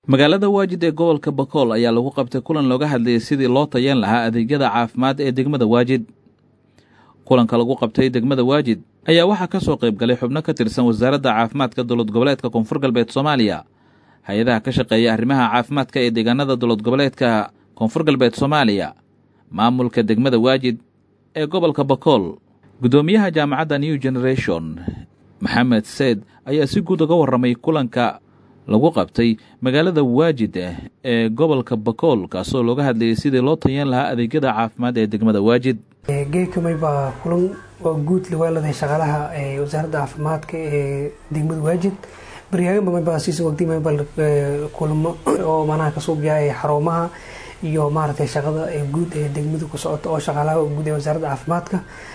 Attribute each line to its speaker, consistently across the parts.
Speaker 1: magaalada waajid ee gobolka bakool ayaa lagu qabtay kulan looga hadlayay sidii loo tayeen lahaa adeegyada caafimaad ee degmada waajid kulanka lagu qabtay degmada waajid ayaa waxaa ka soo qayb galay xubno ka tirsan wasaaradda caafimaadka dowlad goboleedka koonfur galbeed soomaaliya hay-adaha ka shaqeeya arrimaha caafimaadka ee deegaanada dowlad goboleedka koonfur galbeed soomaaliya maamulka degmada waajid ee gobolka bakool guddoomiyaha jaamacadda new generation maxamed seed ayaa si guud uga warramay kulanka lagu qabtay magaalada waajid ee gobolka bakool kaasoo looga hadlayay sidii loo tayan lahaa adeegyada caafimaad ee degmada waajid
Speaker 2: geekamay baa kulan oo guud lawaaladahay shaqaalaha wasaaradda caafimaadka ee degmada waajid baryaaganbamabasiisa waqtimabal kulmo oo manaha kasoo biyaay xarumaha iyo maaragtay shaqada guud ee degmada ku socota oo shaqaalaha guud ee wasaaradda caafimaadka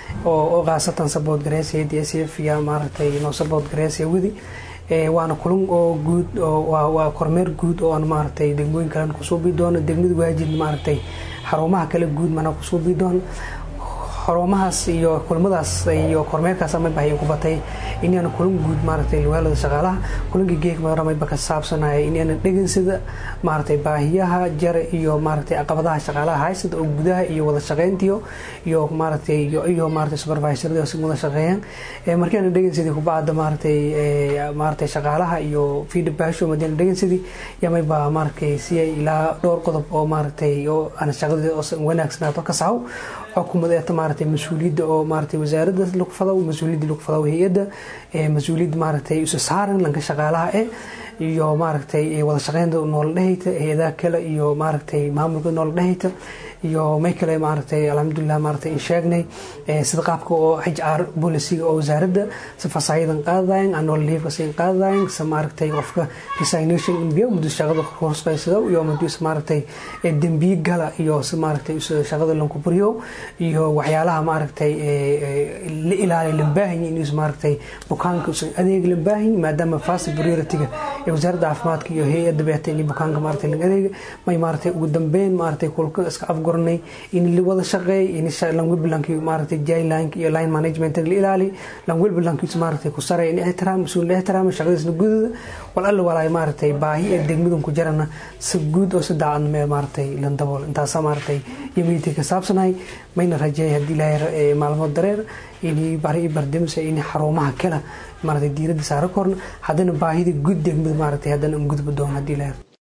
Speaker 2: oo khaasatan sabood gareesaya d s f iyo maaragtay noo sabood gareesaya wadi waana kulan oo guud waa kormeer guud oo aan maaragtay degmooyin kalen kusuubi doono degmada waajid maaragtay xarumaha kale guud mana kusuubi doono xarumahaas iyo kulmadaas iyo kormeerkaas amayba ku batay inaan kulan guud maaragtay liwaalada shaqaalaha kulankii geegmaramayba ka saabsanaya inaan dhegansada maaragtay baahiyaha jare iyo maaragtay caqabadaha shaqaalaha haysada oo gudaha iyo wada shaqeyntiyo iyo maaragtay iyo maaragtay supervisorada si wada shaqeeyaan markiina dhegansadii kubacda maaragtay maaragtay shaqaalaha iyo feedbacksho madiina dhegansadii yamayba maaragtay si ilaa dhowr qodob oo maaragtay oo aan shaqadeeda oo wanaagsanaato ka saxo xukuumadeeta maaragtay mas-uuliyadda oo maaragtay wasaaradda lagu fadaw mas-uuliyadda lagu fadaw hay-adda mas-uuliyadda maaragtay isu saaran lanka shaqaalaha eh iyo maaragtay wada shaqeynta noola dhehayta hay-adaha kale iyo maaragtay maamulka noola dhehayta iyo may kale maaragtay alxamdulilah maaragtay in sheegnay sida qaabka oo h r boliciga oo wasaaradda si fasaayadan qaadadayan anool liifka sin qaadadayan si maaragtay qofka resignation inbiyo muddo shaqada horsqaysado iyo muddo is maaragtay dembiye gala iyo si maaragtay shaqada lanku buriyo iyo waxyaalaha maaragtay la ilaaliyo lambaahanyi inuu maaragtay bukaanka usan adeeg lambaahanyi maadaama fast priority-ga ee wasaaradda caafimaadka iyo hay-adda beeta in bukaanka maaragtay laga adeega may maaragtay ugu dambeyn maaragtay kulka iska afgoranay in la wada shaqeey in langwelbalanki maaragtay jailank iyo line management la ilaali langwelbalankiis maaragtay ku saray in ixtiraam mas-uul la ixtiraama shaqadiisna gudada wal alla walaay maaragtay baahi ee degmadan ku jarana si guud oo si daacadna mee maaragtay lan dabool intaasa maaragtay yamiintii ka saabsanahay mayna rajeeyay haddii ilaahay maalmood dareer in bari bardamsa in xarumaha kale maaragtay diiradda saara korna haddana baahida guud degmada maaragtay haddana an gudba doono haddii ilaahay